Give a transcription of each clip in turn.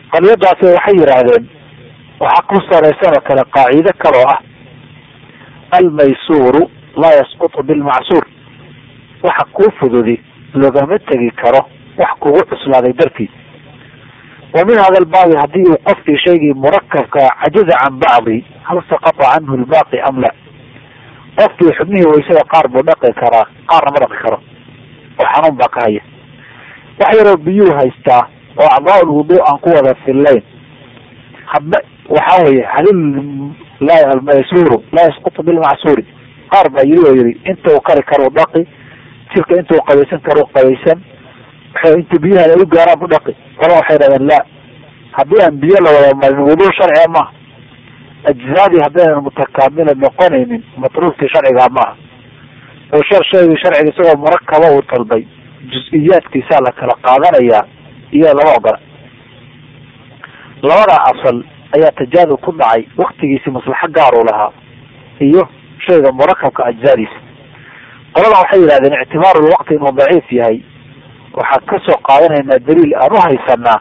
qadiyadaasi waxay yidhaahdeen waxaa ku saraysan oo kale qaacido kaloo ah almaysuuru laa yasqutu bilmacsuur waxa kuu fududi loogama tegi karo wax kugu cuslaaday dartiis wa min hada albaabi haddii uu qofkii shaygii murakabka cajaza can bacdi hal saqata canhu lbaaqi am la qofkii xubnihii waysada qaar buu dhaqi karaa qaarna ma dhaqi karo oo xanuun baa ka haya wax yaroo biyuu haystaa oo acdaa lwudu aan ku wada fillayn hadba waxa weye halil almaysuuru laa yasqutu bilmacsuuri qaar baa yiri oo yiri inta uu kari karo dhaqi jirka inta uu qabaysan karo qabaysan inta biyaha ay u gaaraan bu dhaqi qolaa waxay dhahdeen la haddii aan biyo la wada marin wudu sharciga maaha ajzaadii haddaynan mutakaamila noqonaynin matruufkii sharcigaa maaha oo shar shaygii sharciga isagoo murakaba uu talbay jus-iyaadkiisaa la kala qaadanayaa iyo lama ogola labadaa asal ayaa tajaadub ku dhacay waktigiisi maslaxo gaar uu lahaa iyo shayga murakabka ajzaadiisa qolada waxay yidhahdeen ictibaaru lwaqti inuu daciif yahay waxaan kasoo qaadanaynaa daliil aan u haysanaa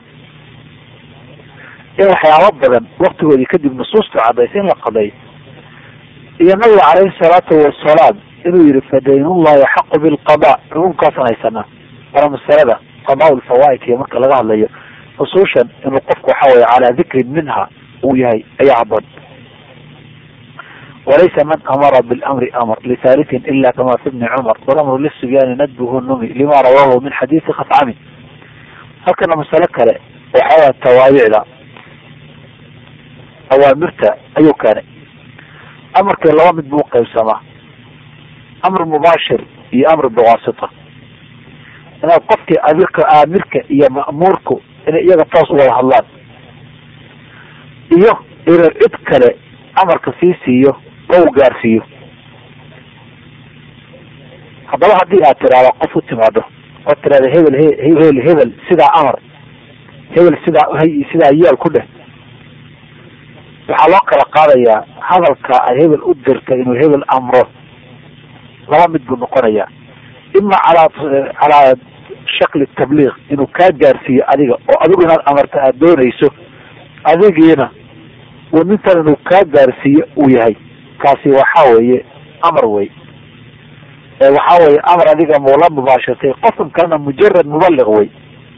in waxyaabo badan waktigoodii kadib nusuustu cadaysa in la qadeeyo iyo nabiga caleyhi salaatu wasalaam inuu yihi fadaynullahi axaqu bilqada cumuumkaasaan haysanaa waana masalada qadaa lfawaaid iyo marka laga hadlayo nusuushan inuu qofku waxa weye calaa dikrin minha uu yahay ayaa haboon walaysa man amara bilamri amr lihalitin ila kama fi bni cumar walamru lisibyaani nadbuhu numi lima rawahu min xadiisi khafcami halkana masalo kale waxawaa tawaabicda awaamirta ayuu keenay amarkii laba mid buu qaybsamaa amr mubaashir iyo amr biwaasita inaad qofkii amirka aamirka iyo ma'muurku inay iyaga toos u wada hadlaan iyo inuu cid kale amarka sii siiyo oo uu gaarsiiyo haddaba haddii aad tiraahdo qof u timaado oo tirahda hebel hebel hebel sidaa amar hebel sidaa sidaa yeel ku dheh waxaa loo kala qaadayaa hadalka ay hebel u dirta inuu hebel amro laba mid buu noqonayaa ima calaa calaa shakli tabliiq inuu kaa gaarsiiyo adiga oo adigu inaad amarta aada doonayso adigiina uu nintan inuu kaa gaarsiiyo uu yahay kaasi waxa weeye amar wey waxa weye amar adiga mula mubaashirtay qofkan kalena mujarad mubaliq wey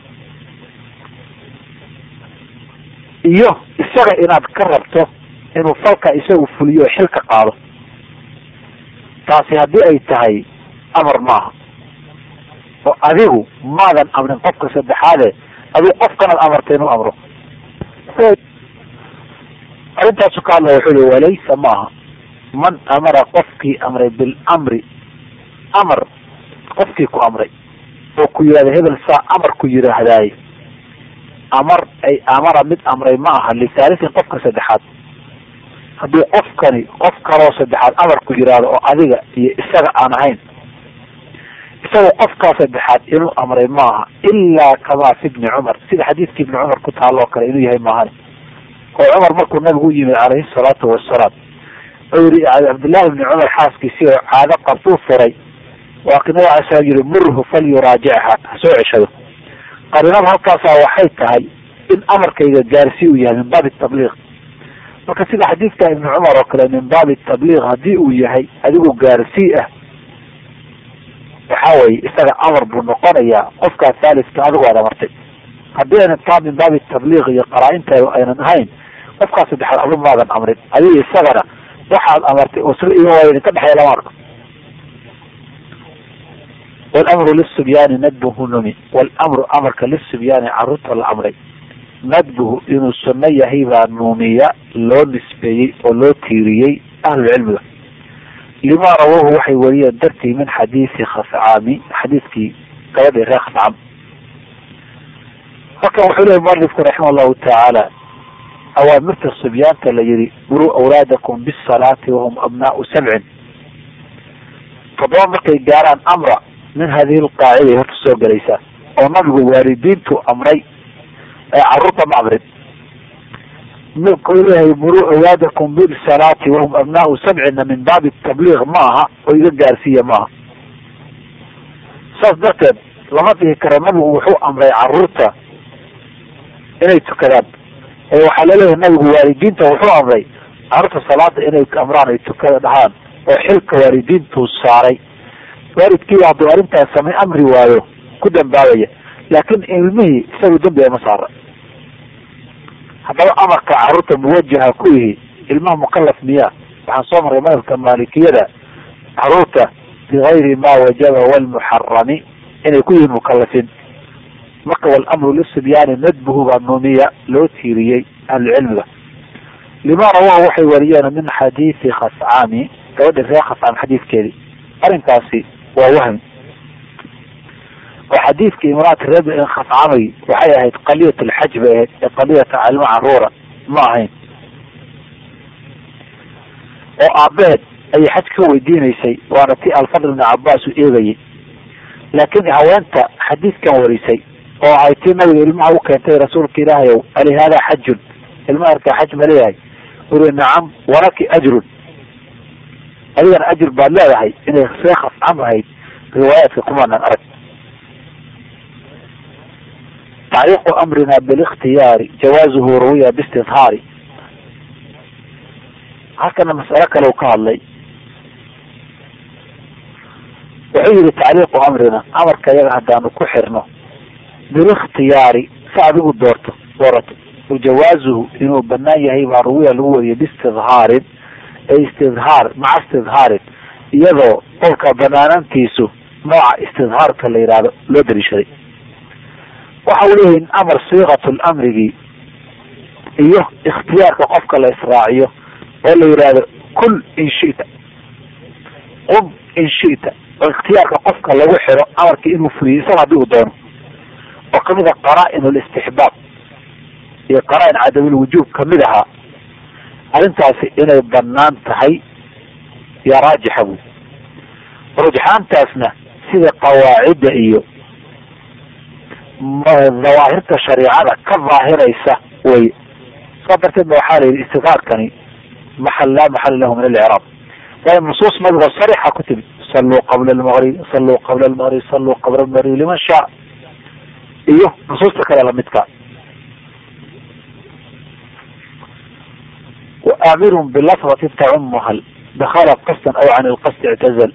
iyo isaga inaad ka rabto inuu falka isagu fuliyo oo xil ka qaado taasi haddii ay tahay amar maaha oo adigu maadan amrin qofka saddexaade adigu qofkanaad amartay inuu amro arrintaasu ka hadlaya wuxuu i walaysa maaha man amara qofkii amray bilamri amar qofkii ku amray oo ku yidhahda hebel saa amar ku yidhaahdaaye amar ay amara mid amray ma aha lisaalisin qofka saddexaad haddii qofkani qof kaloo saddexaad amar ku yidhaahdo oo adiga iyo isaga aan ahayn isaga qofkaa saddexaad inuu amray maaha ilaa kamaa fi bni cumar sida xadiidkii ibni cumar ku taalo oo kale inuu yahay maahani oo cumar markuu nabigu u yimid calayhi salaatu wasalaam oo yihi cabdillahi ibni cumar xaaskiisii oo caado qabtuu furay waa ki nabiga alay slam yihi murhu falyuraajicha ha soo ceshado qarinada halkaasaa waxay tahay in amarkayga gaarsii uu yahay min baabi tabliiq marka sida xadiidka ibni cumar oo kale min baabi tabliiq haddii uu yahay adigu gaarsii ah waxa weye isaga amar buu noqonayaa qofkaa thaaliska adigu aad amartay haddii aynan taa min baabi tabliiq iyo qaraa-inta aynan ahayn qofkaa saddexaad adu maadan amrin adiga isagana waxaad amartay oo sila ima waaya idinka dhexeeya lama arko walamru lisubyaani nadbuhu numi walamru amarka lisubyaani caruurta la amray nadbuhu inuu sunno yahay baa nuumiya loo nisbeeyey oo loo tiiriyey ahlulcilmiga lima rawahu waxay wariyeen dartii min xadiisi khafcaami xadiiskii gabadhii reer khafcam halkan wuxuu lehay mualifku raxima allahu tacaala awaamirta subyaanta la yihi muruu awlaadakum bisalaati wahum abnaau sabcin toddoba markay gaaraan amra min hadihi lqaaciday horta soo gelaysaa oo nabigu waalidiintu amray ee caruurta ma amrin markuu leeyahay muruu awlaadakum bisalaati wahum abnaau sabcina min baabi tabliiq ma aha oo iga gaarsiiya maaha saas darteed lama dhihi karo nabigu wuxuu amray caruurta inay tukadaan ee waxaa laleeyahay nabigu waalidiinta wuxuu amray carruurta salaada inay amraan ay tukada dhahaan oo xilka waalidiintuu saaray waalidkiiba hadduu arrintaas samay amri waayo ku dambaabaya laakin ilmihii isagu dembi ama saara haddaba amarka carruurta muwajaha ku yihi ilmaha mukalaf miyaa waxaan soo marray madhabka maalikiyada carruurta bigayri ma wajaba walmuxarami inay ku yihiin mukalafin marka walamru lisibyaani nadbuhu baa nuuniya loo tiiriyey ahlucilmiga lima rawahu waxay wariyeen min xadiidi khascaami gabadha reer khascaam xadiidkeedii arrinkaasi waa wahmi oo xadiidka imraati reer khascamay waxay ahayd qaliyat alxaj bay ahayd ee qaliyata calma caruura ma ahayn oo aabeed ayay xaj ka weydiinaysay waana ti alfadl ibni cabaas u eegayay laakiin haweenta xadiidkan warisay oo ay tii nabiga ilmaha u keentay rasuulka ilaahay ow ali hada xajun ilmaha arkaa xaj ma leeyahay uri nacam walaki ajrun adigana ajr baad leedahay inay see khascam ahayd riwaayaadka kumaanan arag tacliiqu amrina bilikhtiyaari jawaazuhu ruwiya biistidhaari halkana mas'alo kale u ka hadlay wuxuu yihi tacliiqu amrina amarka iyaga haddaanu ku xirno bilikhtiyaari si adigu doorto doorato wajawaazuhu inuu banaan yahay baa ruwiya lagu wariyay biistidhaarin ee istidhaar maca istidhaarin iyadoo qolka banaanantiisu nooca istidhaarka la yidhaahdo loo daliishaday waxa uu leeyahay amar siiqatu lamrigii iyo ikhtiyaarka qofka la israaciyo oo la yidhaahdo kul in shita qum in shita oo ikhtiyaarka qofka lagu xiro amarka inuu fuliyo isaga haddii uu doono oo kamid a qaraa-in listixbaab iyo qaraa-in cadamulwujuub kamid ahaa arrintaasi inay banaan tahay yaa raajixa buy rujxaantaasna sida qawaacidda iyo dawaahirta shareicada ka daahiraysa wey saa darteed ba waxaa la yidhi istikaarkani maxal laa maxala lahu min alcraab waayo nusuus nabigoo sariixa ku timid saluu qabla lmaqrib saluu qabla lmaqrib saluu qabla lmaqrib liman shaa iyo nusuusta kale lamidka وآmir بlفظة تcmha dkل qصda aw عan الqصd اعtزl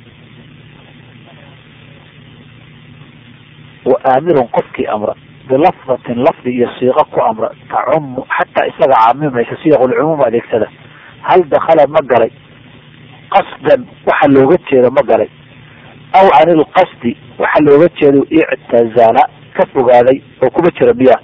وآamiru qofkii amra bilafظaةi lafdi iyo siiqo ku amra tacum xataa isaga caamimaysa siyaq lcumuum adeegsada hal dakala ma galay qasdan waxa looga jeedo ma galay aw can ilqasdi waxa looga jeedo ictazala ka fogaaday oo kuma jira miya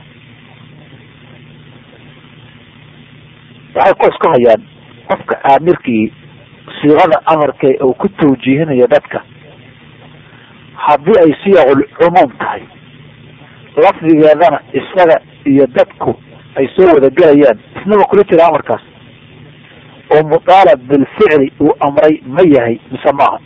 waxay ku isku hayaan qofka aamirkii siiqada amarka uu ku tawjiihinayo dadka haddii ay siyaqul cumuum tahay lafdigeedana isaga iyo dadku ay soo wada gelayaan isnaba kula jira amarkaas oo mutaalab bilficli uu amray ma yahay mise maaha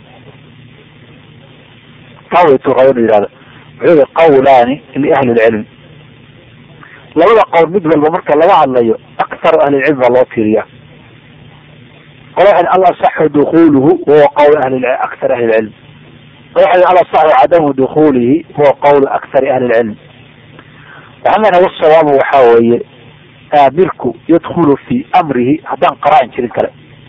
tawaytuqa inu yihahda wuxuu yihi qawlaani liahli lcilmi labada qowl mid walba marka laga hadlayo aktaru ahlilcilm baa loo fiiriya qole waxay al asaxu dukuluhu wahuwa qawl ahli aktar ahli lcilm qole waxay al asaxu cadamu dukulihi huwa qawlu aktari ahli lcilm waxaan leenahay wasawaabu waxaa weeye aamirku yadkulu fi amrihi haddaan qaraain jirin kale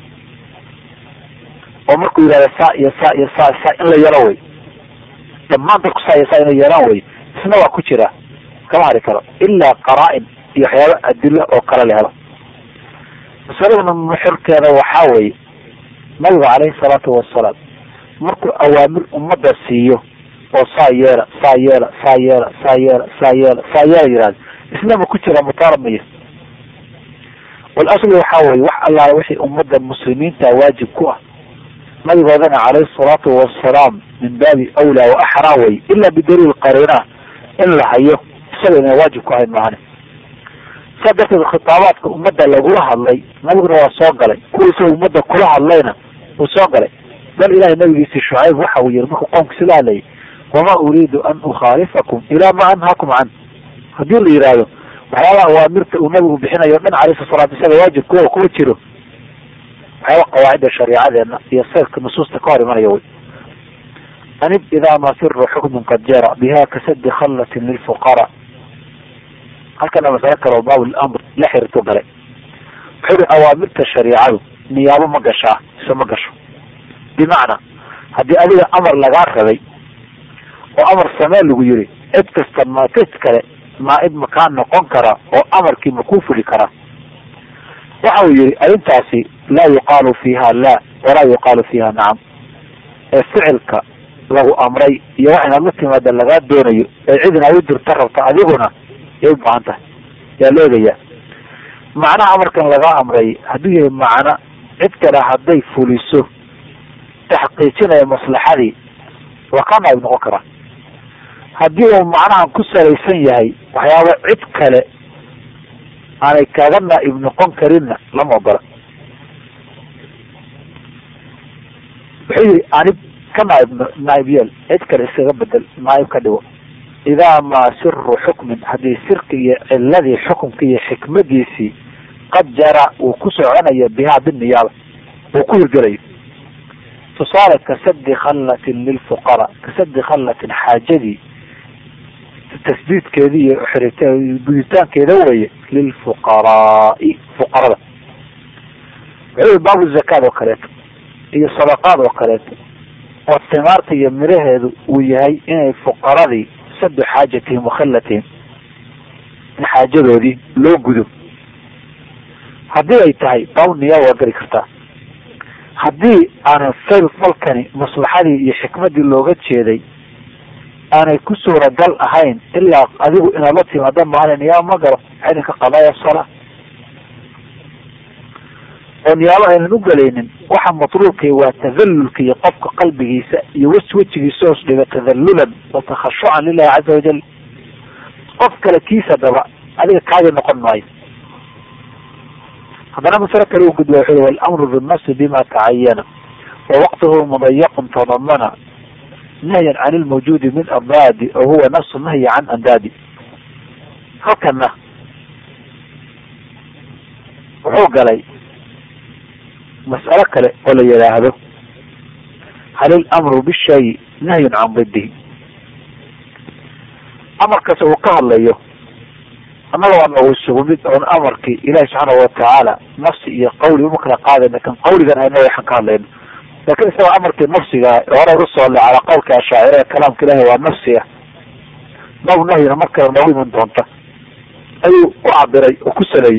oo markuu yihahda saa iyo saa iyo saa saa in la yelo way dhammaan dadku saa iyo saa inay yeelaan way isna waa ku jira kama hari karo ilaa qaraa-in iyo waxyaaba adilo oo kale la helo masaladana muxirkeeda waxaa weeye nabigu caleyhi salaatu wasalaam markuu awaamir ummadda siiyo oo saa yeela saa yeela saa yeela saa yeela saa yeela saa yeela yihahda isnama ku jira mutaalabmaya walaslu waxaa weye wax allaala wixii ummadda muslimiinta waajib ku ah nabigoodana caleyhi salaatu wasalaam min baabi awlaa wa axraa wey ila bidaliil qariina in la hayo isaga ina waajib ku ahayn maahane saa darteed khitaabaadka ummadda lagula hadlay nabiguna waa soo galay kuwa isaga ummadda kula hadlayna uu soo galay bal ilahay nabigiisi shucayb waxa uu yihi markuu qoomkiisi la hadlayay wama uriidu an ukhaalifakum ilaa ma anhaakum can haddii la yihahdo waxyaabaha awaamirta uu nabigu bixinayo o dhan calayhi salaatu isaga waajib kuwa kuma jiro waxyaaba qawaacidda shariicadeena iyo seyrka nusuusta ka hor imanaya wey anib idaa ma siru xukmin qad jara biha kasadi khallatin lilfuqara halkana masalo kale oo baab lamr la xiriirtu galay wuxuu yihi awaamirta shariicadu niyaabo ma gashaa ise ma gasho bimacnaa haddii adiga amar lagaa rabay oo amar samee lagu yiri cid kasta ma cid kale maa-id makaa noqon kara oo amarkii makuu fuli karaa waxa uu yihi arrintaasi laa yuqaalu fiiha la walaa yuqaalu fiiha nacam ee ficilka lagu amray iyo wax inaad la timaada lagaa doonayo ee cid inaad u dirta rabta adiguna yay u baahan tahay yaa la eegayaa macnaha amarkan lagaa amray hadduu yahay macno cid kale hadday fuliso taxqiijinaya maslaxadii waa kaa naayib noqon karaa haddii uu macnahan ku salaysan yahay waxyaaba cid kale aanay kaaga naa'ib noqon karinna lama ogola wuxuu yihi anib ka naaib naaib yeel cid kale iskaga bedel naaib ka dhigo idaa maa siru xukmin haddii sirka iyo ciladii xukumka iyo xikmadiisii qad jara uu ku soconayo bihaa biniyaaba uu ku hirgelayo tusaale kasadi khallatin lilfuqara kasadi khallatin xaajadii tasdiidkeedi iyo guditaankeeda weye lilfuqaraai fuqarada wuxuu baabu zakaad oo kaleeto iyo sadaqaad oo kaleeto oo timaarta iyo miraheedu uu yahay inay fuqaradii sadu xaajatihim wakhallatihim in xaajadoodii loo gudo haddii ay tahay baabu niyaa waa geli kartaa haddii aanan fayl falkani maslaxadii iyo xikmadii looga jeeday aanay ku suuragal ahayn ilaa adigu inaad la timaado maalin niyaaba ma galo ciidanka qadaaya sala oo niyaabo aynan u gelaynin waxa matluubkay waa tadallulka iyo qofka qalbigiisa iyo wes wejigiisa hoos dhiga tadallulan wa takhashucan lilahi caza wajal qof kale kiisa daba adiga kaadi noqon maayo haddana masale kale u gudba wuxu walamru binnafsi bima tacayana wa waqtuhu mudayaqun tadamana nahyan can ilmawjuudi min ardaadi oo huwa nafsu nahyi can andaadi halkana wuxuu galay mas'alo kale oo la yidhaahdo hal ilamru bishay nahyun can didihi amarkaas uu ka hadlayo annaga waa noogu isugu mid oon amarkii ilahi subxaana watacaala nafsi iyo qawli uma kala qaadayna kan qawligan ayna waxaan ka hadlayno lakin isagoo amarkii nafsiga hore usoo le calaa qawlka ashaacira ee kalaamka ilahi waa nafsi ah naw nahyina markale noogu iman doonta ayuu u cabiray oo ku saleeyey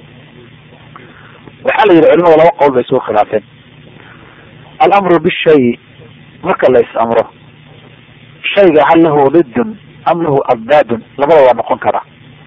waxaa la yidhi culimada laba qowl bay isugu khilaafeen alamru bishay marka la is amro shayga hal lahu didun am lahu abdaadun labada waa noqon karaa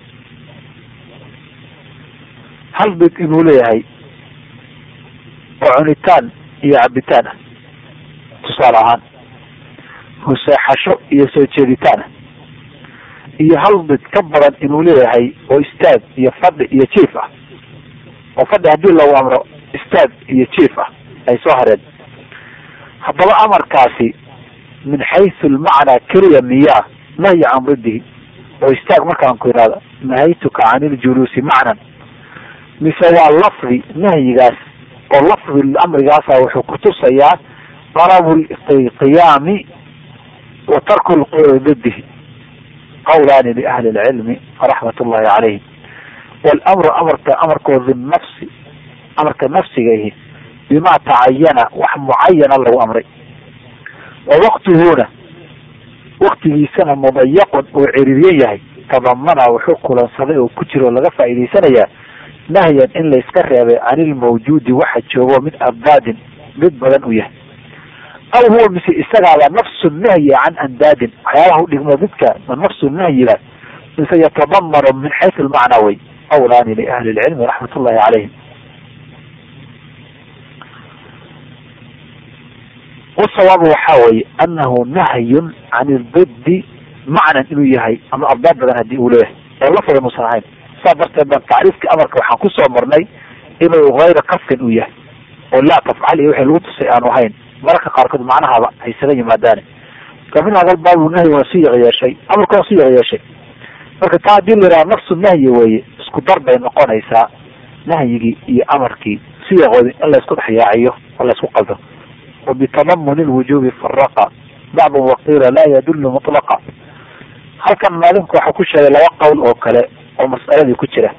hal did inuu leeyahay oo cunitaan iyo cabitaan ah tusaale ahaan huseexasho iyo soo jeeditaan ah iyo hal did ka badan inuu leeyahay oo istaag iyo fadhi iyo jiif ah oo fadhi haddii lagu amro istaag iyo jiif ah ay soo hareen haddaba amarkaasi min xaysu lmacnaa keliya miyaa nahyi can didihi oo istaag markaan ku ihahdo nahaytuka can iljuluusi macnan mise waa lafdi nahyigaas oo lafdi amrigaasa wuxuu kutusayaa dalabu qiyaami wa tarku didihi qawlaani liahli lcilmi raxmat ullahi calayhim walamru amarka amarkoo binafsi amarka nafsigaihi bimaa tacayana wax mucayana lagu amray wa waqtuhuna waktigiisana mudayaqun uu ciriiryan yahay tadamana wuxuu kulansaday oo ku jiro laga faa'idaysanayaa nahyan in layska reebay can ilmawjuudi waxa joogo mid abdaadin mid badan u yahay aw huwa mise isagaaba nafsu nahyi can andaadin waxyaabaha udhigmo midka nafsu nahyiga mise yatadamanu min xaysu lmacnaa way qawlaani liahli lcilmi raxmat ullahi calayhim wasawaabu waxaa weeye anahu nahyun can ilbidi macnan inuu yahay ama abdaad badan hadii uu leeyahay oo lafada nuusan ahayn saa darteed baan tacriifkii amarka waxaan kusoo marnay inuu hayra kafkin uu yahay oo laa tafcal iyo wixii lagu tusay aanu ahayn mararka qaarkood macnahaba ay isaga yimaadaane kamin hadal baabu nahyi waa siiq yeeshay amarka waa siiq yeeshay marka taa hadii la yidhaha nafsu nahyi weeye isku dar bay noqonaysaa nahyigii iyo amarkii siyaqoodi in laysku dhexyaaciyo oo laysku qaldo wa bitadamuni lwujubi faraqa bacdu waqiila laa yadullu mutlaqa halkan maalinku waxaa ku sheegay laba qowl oo kale oo mas'aladii ku jira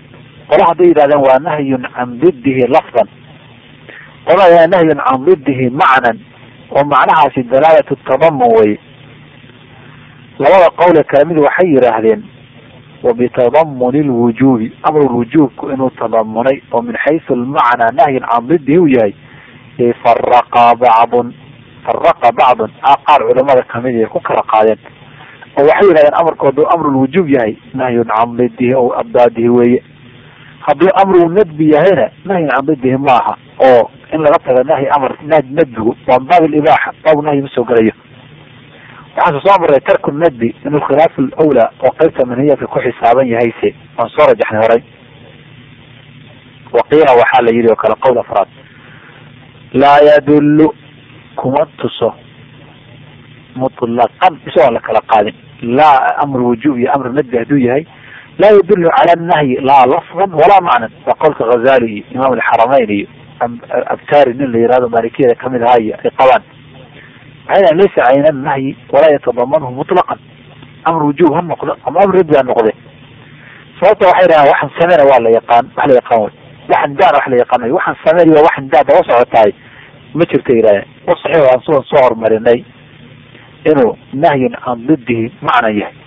qola hadday yidhahdeen waa nahyun can didihi lafdan qola nahyun can didihi macnan oo macnahaasi dalaalatu tadamun weye labada qowle kale mid waxay yidhaahdeen wabitadamuni lwujubi amrulwujuubku inuu tadamunay oo min xaysu lmacnaa nahyin can didihi u yahay faraqa bacdun faraqa bacdun qaar culamada kamid ay ku kala qaadeen oo waxay yidhahdeen amarkoodu amrulwujuub yahay nahyun can didihi o abdaadihi weeye hadduu amru nadbi yahayna nahyin can didihi maaha oo in laga tago nahyi amar nadbigu waa baab libaaxa baab nahyi ma soo gelayo waxaase soo maray tarku nadbi inuu khilaaf lawlaa oo qeybta manhiyadka ku xisaaban yahayse waan soo rajaxnay horay waqiila waxaa la yidhi oo kale qowl afraad laa yadullu kuma tuso mutlaqan isagoon la kala qaadin laa amr wujuub iyo amr nadbi hadduu yahay laa yadullu cala nahyi laa lafdan walaa macnan waa qowlka ghazali iyo imaam alxaramayn iyo abtari nin la yihahdo maalikiyada kamid ahaa iyo ay qabaan waxay laysa cayna nahyi walaa yatadamanhu mutlaqan amr wujuub ha noqdo ama amr nadbi ha noqde sababta waxay dhahaan waxaan sameyna waa la yaqaan wax la yaqaan wey waxan daana wax la yaqaan wey waxaan sameyn waa waxan daa daba socotahay ma jirto yidhahdeen wa saxiix aan sugan soo horumarinay inuu nahyun can didihi macnan yahay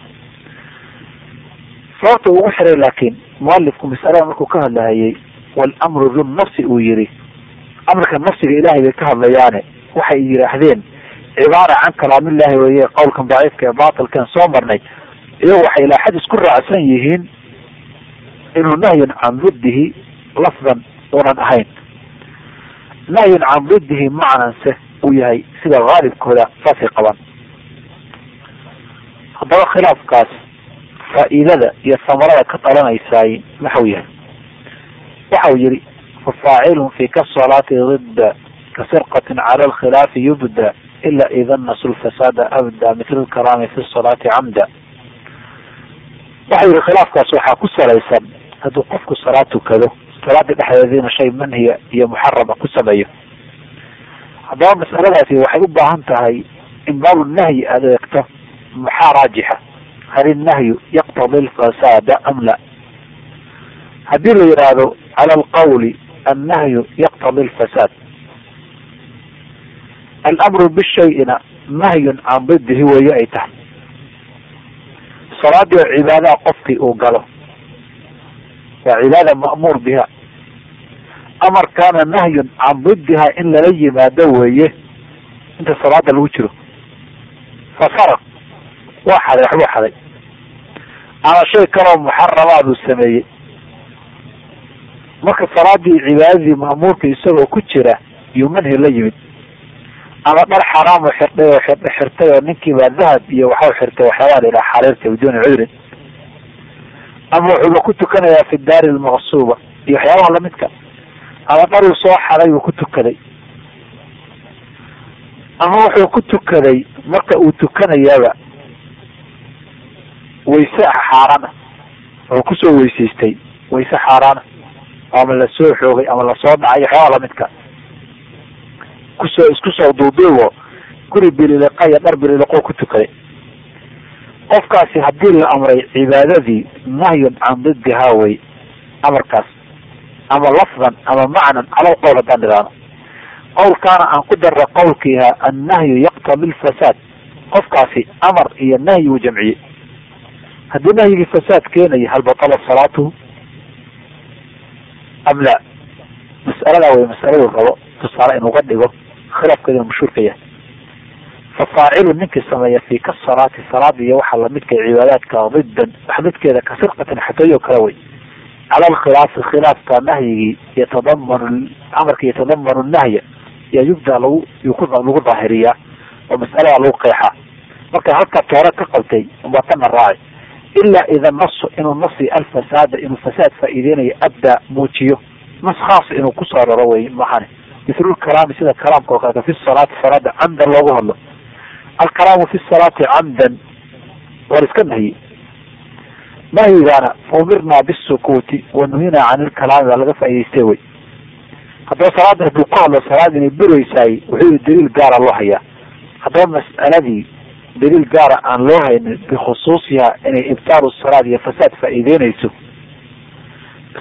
sababta ugu xiray laakiin mualifku masalada markuu ka hadlahayay walamru dun nafsi uu yihi amarka nafsiga ilahay bay ka hadlayaane waxay yidhaahdeen cibaara can kalaamillahi weye qowlkan daciifka ee batilkan soo marnay iyagu waxay ilaa xad isku raacsan yihiin inuu nahyun can didihi lafdan unan ahayn nahyun can didihi macnanse uu yahay sida haalibkooda saasay qabaan haddaba khilaafkaas faa'iidada iyo samarada ka dhalanaysaay maxau yahay waxa uu yihi fafaacilun fi kasalaati didda kasirqatin cala alkhilaafi yubda ila ida nasu lfasaada abda mitl lkalaami fi salaati camda waxa yihi khilaafkaas waxaa ku salaysan hadduu qofku salaad tukado salaada dhexdeediina shay manhiya iyo muxarama ku sameeyo haddaba masaladaasi waxay u baahan tahay in baabu nahyi aada eegto maxaa raajixa hal innahyu yaqtadi alfasaada am la haddii la yidhaahdo cala alqawli annahyu yaqtadi alfasaad alamru bishayina nahyun can didihi weeye ay tahay salaadii oo cibaadaha qofkii uu galo waa cibaada ma'muur biha amarkaana nahyun can didiha in lala yimaado weeye inta salaada lagu jiro fasaraq waa xaday waxbuu xaday ama shay kaloo muxaramaaduu sameeyey marka salaadii cibaadadii ma'muurka isagoo ku jira yuu manhi la yimid ama dhar xaraam oo xirtay oo xir xirtay oo ninkiibaa dahab iyo waxau xirtay waxyaabaa la yidhaha xariirta biduuni cudrin ama wuxuuba ku tukanayaa fi daari almaqsuuba iyo waxyaabaha lamidka ama dharuu soo xaday uu ku tukaday ama wuxuu ku tukaday marka uu tukanayaaba wayse xaaraan ah wuxuu kusoo weysaystay wayse xaaraana ama lasoo xoogay ama lasoo dhacay waxyaaba lamidka kusoo isku soo duuduubo guri bililiqa iyo dhar bililiqo ku tukaday qofkaasi haddii la amray cibaadadii nahyun can didihaa wey amarkaas ama lafdan ama macnan calal qowl haddaan idhaahno qowlkaana aan ku darra qowlkiiha annahyu yaqtadi lfasaad qofkaasi amar iyo nahyi uu jamciyey haddii nahyigii fasaad keenaya hal batala salaatuhu am la mas'aladaa wey masaladu rabo tusaale inuga dhigo khilaafkeeduna mashhuurka yahay fafaacilu ninkii sameeya fi kasalaati salaada iyo waxaa lamidka cibaadaadka didan wax midkeeda ka sirqatin xatooyo kale wey cala alkhilaafi khilaafka nahyigii yatadamanu amarka yatadamanu nahya yaa yubda lagu lagu daahiriyaa oo mas'alada lagu qeexaa marka halka toore ka qabtay umbaa tana raaci ilaa ida nasu inuu nasi alfasaada inuu fasaad faa'iideynayo abda muujiyo nas khaas inuu kusoo raro wey maxane mithlu lkalaami sida kalaamka oo kaleeta fi salaati salaada camdan loogu hadlo alkalaamu fi salaati camdan war iska nahyi nahyigaana faumirnaa bisukuuti wa nuhinaa can ilkalaami baa laga faa'idaystay wey haddaba salaada hadduu ku hadlo salaad inay buraysaay wuxuu daliil gaara loo hayaa haddaba mas'aladii daliil gaara aan loo haynin bikhusuusiha inay ibtaalu salaad iyo fasaad faa'iideynayso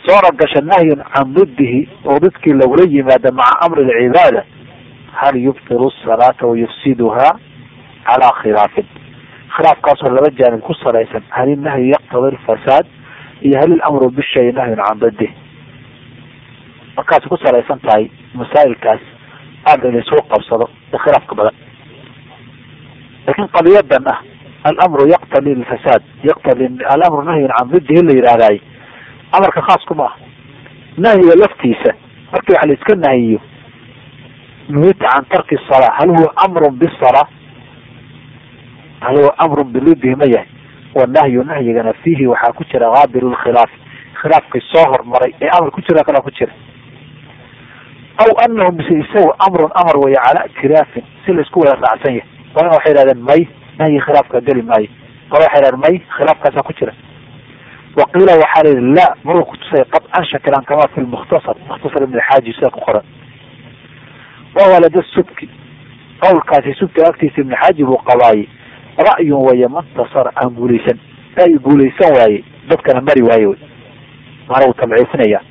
soona gasha nahyun can diddihi oo didkii lagula yimaada maca amri lcibaada hal yubtilu salaata wayufsiduhaa calaa khilaafin khilaafkaasoo laba jaanib ku salaysan hal inahyu yaqtadi lfasaad iyo hal ilamru bishay nahyun can didih markaas ku salaysan tahay masaa'ilkaas aada laysuu qabsado ee khilaafka badan laakiin qadiyadan ah alamru yaqtadi lfasaad yaqtadi alamru nahyun can didihi la yidhaahdaay amarka khaas kuma ah nahyiga laftiisa markii wax la iska nahiyo nuhita can tarki salaa hal huwa amrun bisalaa hal huwa amrun bilidihi ma yahay wanahyu nahyigana fiihi waxaa ku jira qaabilu lkhilaaf khilaafkii soo hormaray ee amar ku jira kalaa ku jira aw anahu mise isagu amrun amar weeye calaa itiraafin si laisku wada raacsan yahay qolana waxay yidhahdeen may nahyi khilaafka geli maayo qola waxay yidhahdeen may khilaafkaasaa ku jira waqiila waxaa la yihi la maruu kutusay qadcan shakilan kama fi lmukhtasar mukhtasar ibn xaaji sida ku qoran wahuwa lada subki qowlkaasi subki agtiisa ibn xaaji buu qabaaye ra'yun weye mantasara aan guulaysan ra'yi guulaysan waaye dadkana mari waaye wy maana uu tabciifinaya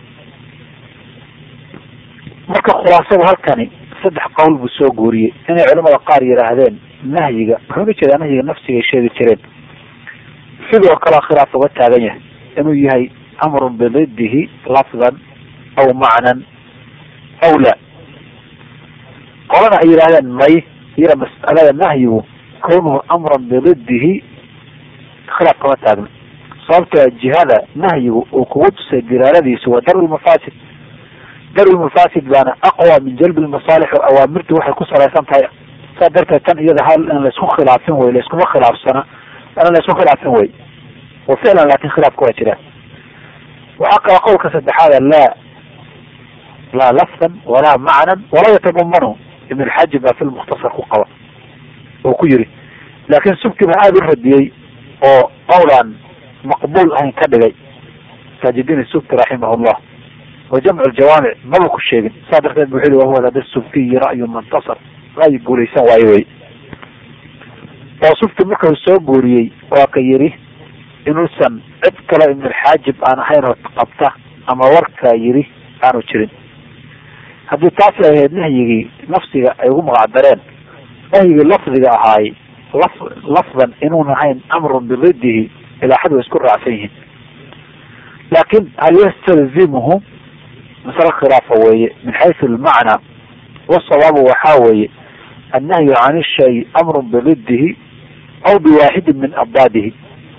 marka khulaasadu halkani saddex qowl buu soo guuriyey inay culamada qaar yidhaahdeen nahyiga wuxuu uga jeedaa nahyiga nafsigay sheegi jireen sidoo kalea khilaaf uga taagan yahay inuu yahay amrun bididihi lafdan aw macnan aw la qolana ay yidhahdeen may iya mas'alada nahyigu kawnuhu amran bididihi khilaaf kama taagna sababta jihada nahyigu uu kugu tusay diraaladiisu waa darwi lmafaasid darwi lmafaasid baana aqwa min jalbi lmasaalix o awaamirtu waxay ku salaysan tahay saa darteed tan iyada hal in laysku khilaafin wey layskuma khilaafsana in laysku khilaafin wey wa ficlan laakin khilaafka waa jiraan waxaa kala qowlka saddexaada laa laa lafdan walaa macnan walaa yatadamanu ibn lxaji baa fi lmukhtasar ku qaba oo ku yiri laakin subki baa aada u radiyey oo qowlaan maqbuul ahayn ka dhigay saajidin subki raximah llah wa jamcu ljawaamic maba ku sheegin saa darteed bu wuxu yhi wahuwa lada subkiyi ra'yu muntasar ra'yi guulaysan waayo wey oo subki markau soo guuriyey waa ka yidhi inuusan cid kale ibnulxaajib aan ahayn oo qabta ama warkaa yidhi aanu jirin haddii taasi ay ahayd nahyigii nafsiga ay ugu magacdareen nahyigii lafdiga ahaay laf lafdan inuun ahayn amrun bididihi ilaa xad way isku raacsan yihiin laakin hal yastalzimuhu masale khilaafa weeye min xaysu almacnaa wasawaabu waxaa weeye annahyu can ishay amrun bididihi aw biwaaxidin min abdaadihi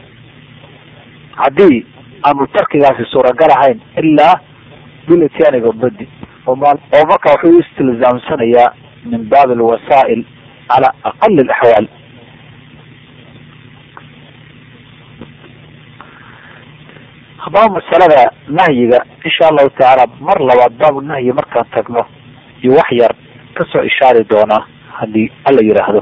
haddii aanu tarkigaasi suuragal ahayn ilaa bilityaani bididi oo marka wuxuu istilzaamsanayaa min baabi alwasaa'il cala aqali alaxwaal haddaba masalada nahyiga insha allahu tacaala mar labaad baabu nahyi markaan tagno iyo wax yar kasoo ishaari doonaa haddii alla yidhaahdo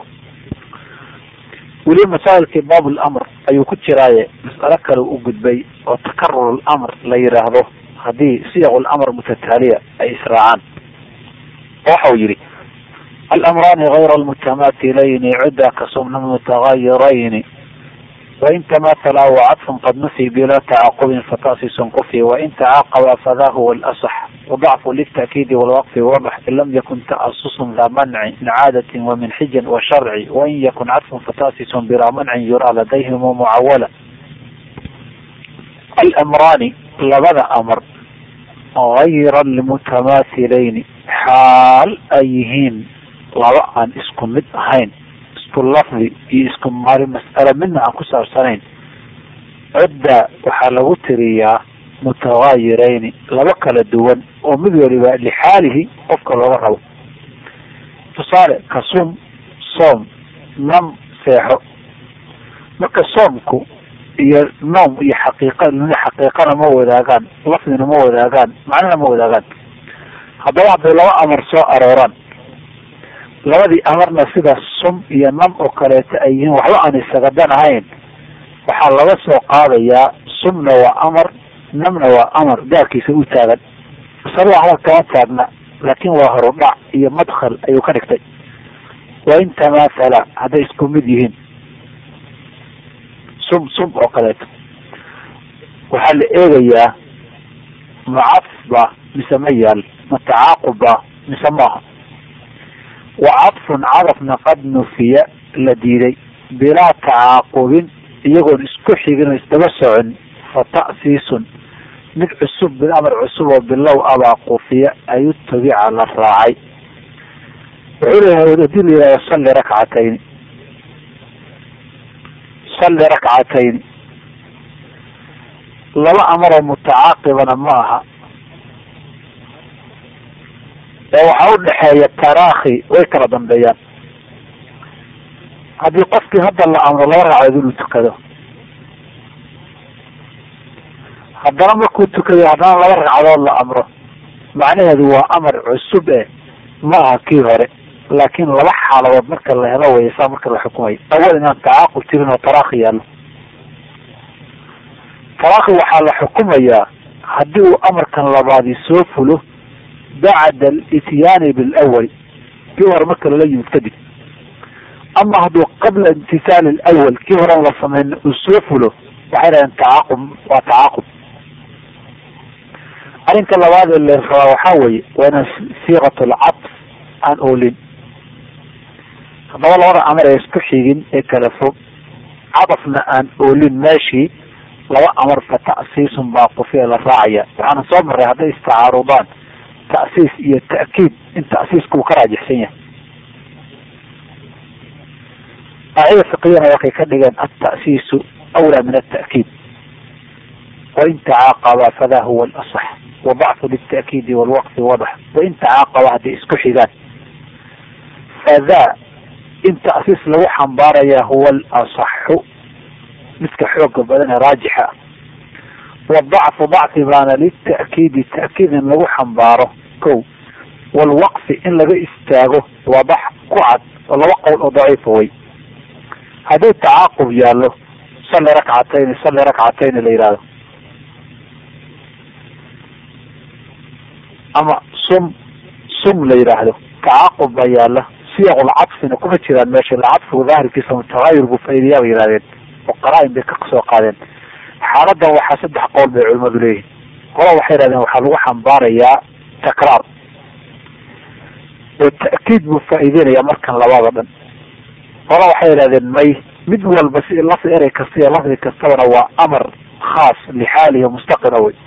weli masaa'ilkii baab lamr ayuu ku jiraaye mas'alo kale u gudbay oo takarur lamr la yidhaahdo haddii siyaq lamr mutataaliya ay israacaan waxa uu yihi alamraani gayra almutamaatilayni cudda kasumna mutagayirayni wain tamaathala wacadfun qad nufi bila tacaqubin fatasisun qufi wain tacaaqaba fada huwa alasax wadacfu lilta'kiidi walwaqfi wadax in lam yakun ta'asusun daa manci min caadatin wa min xijin wa sharci wain yakun cadfun fatasisun bilaa mancin yuraa ladayhim mucawala alamraani labada amar gayra almutamaathilayni xaal ay yihiin laba aan isku mid ahayn isku lafdi iyo isku maali mas'alo midna aan ku saabsanayn cudda waxaa lagu tiriyaa mutagayirayni laba kala duwan oo mid waliba lixaalihi qofka looga rabo tusaale ka sum soom nam seexo marka soomku iyo noom iyo xaqiiqa xaqiiqana ma wadaagaan lafdina ma wadaagaan macnana ma wadaagaan haddaba hadday laba amar soo arooraan labadii amarna sida sum iyo nam oo kaleeto ay yihiin waxba aan isaga dan ahayn waxaa laga soo qaadayaa sumna waa amar namna waa amar gaarkiisa u taagan masalada hadal kama taagna laakin waa horudhac iyo madkhal ayuu ka dhigtay wain tamaathala hadday isku mid yihiin sum sum oo kaleeto waxaa la eegayaa macadfba mise ma yaal ma tacaaqubba mise maaha wa cadfun cadafna qad nufiya la diiday bilaa tacaaqubin iyagoon isku xigin oo isdaba socon fa ta'siisun mid cusub bil amar cusub oo bilow abaa qufiya ayu tabica la raacay wuxuu leeyahay hadii la yihahdo salli rakcatayni salli rakcatayni laba amaroo mutacaaqibana ma aha ee waxaa u dhexeeya taraakhi way kala dambeeyaan haddii qofkii hadda la amro laba ragcadood inuu tukado haddana markuu tukaday haddana laba ragcadood la amro macnaheedu waa amar cusub e ma aha kii hore laakiin laba xaaladood marka la helo way saa marka la xukumayo awal inaan tacaaqub jirin oo taraakhi yaallo taraakhi waxaa la xukumayaa haddii uu amarkan labaadi soo fulo bacda alityaani bilawali kii hore marka lala yimid kadib ama hadduu qabla imtisaali alawal kii horen la sameyn uu soo fulo waxay dhahdeen tacaaqub waa tacaaqub arrinka labaad ee la rabaa waxaa weeye waa inaan siiqat alcadf aan oolin haddaba labada amar ee isku xigin ee kala fog cadafna aan oolin meeshii laba amar fa ta'siisun baa qufiya la raacaya waxaana soo maray hadday istacaarudaan ta'siis iyo ta'kiid in ta'siisku uu ka raajixsan yahay qaacida fiqiyana waxay ka dhigeen alta'siisu awlaa min alta'kiid wain tacaaqaba fada huwa alasax wadacfu lilta'kiidi walwaqfi wadax wain tacaaqaba hadday isku xigaan fadaa in ta'siis lagu xambaaraya huwa alasaxu midka xooga badan ee raajixa ah wadacfu dacfi baana lita'kiidi ta'kiid in lagu xambaaro ko walwaqfi in laga istaago wadax ku cad oo laba qowl oo daciifa way haddii tacaaqub yaallo salli rakcatayni salli rakcatayni la yihahdo ama sum sum la yidhaahdo tacaaqub baa yaalla siyaqul cadfina kuma jiraan meesha ila cadfigu daahirkiisa mutagayir buu faidiyaa bay yihahdeen oo qaraa-in bay ka soo qaadeen xaaladan waxaa saddex qowl bay culimadu leeyihin qola waxay yihahdeen waxaa lagu xambaarayaa takraar oo ta'kiid buu faa'iideynaya markan labada dhan qola waxay yihahdeen may mid walba si lafdi erey kasta iyo lafdi kastabana waa amar khaas lixaalihi mustaqira wey